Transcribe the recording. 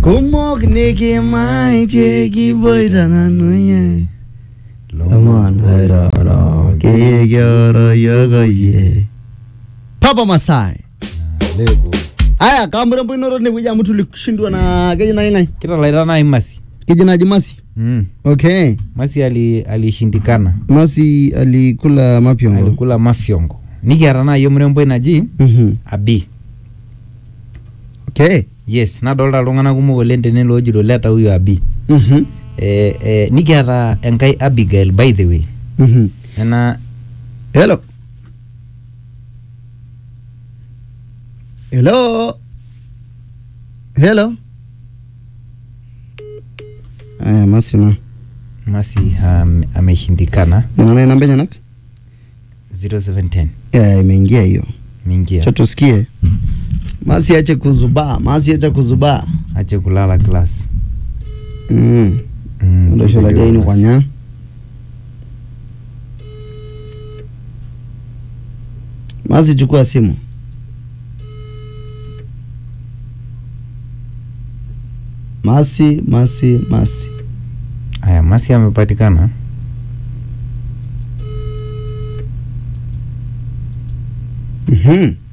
kumok nikimaitie kiboita nanu ye lomon oiroro kikioro yokoye papa masai Lego. aya kamrembo inoto tinewueji amu tulishindwa na keji nai ng'ae kitalaita nai masi keji naji masi mm. okay masi ali alishindikana masi alikula mapyongo alikula mafyongo nikiata naayi omuremboi naji Mhm. abi okay yes nadolta iltung'anak kumok oleng tene loojito leta huyo abi Mhm. eh, eh, nikiata enkai abigail by the way Mhm. nena hello hello hello aya masi na masi um, ameshindikana nina naye namba enyenak 0710 Eh, imeingia hiyo mingia cha tusikie masi ache kuzubaa masi ache kuzubaa ache kulala class mm. Mm, ndosholadiaini class. kwanya masi chukua simu masi masi masi aya masi amepatikana Mhm.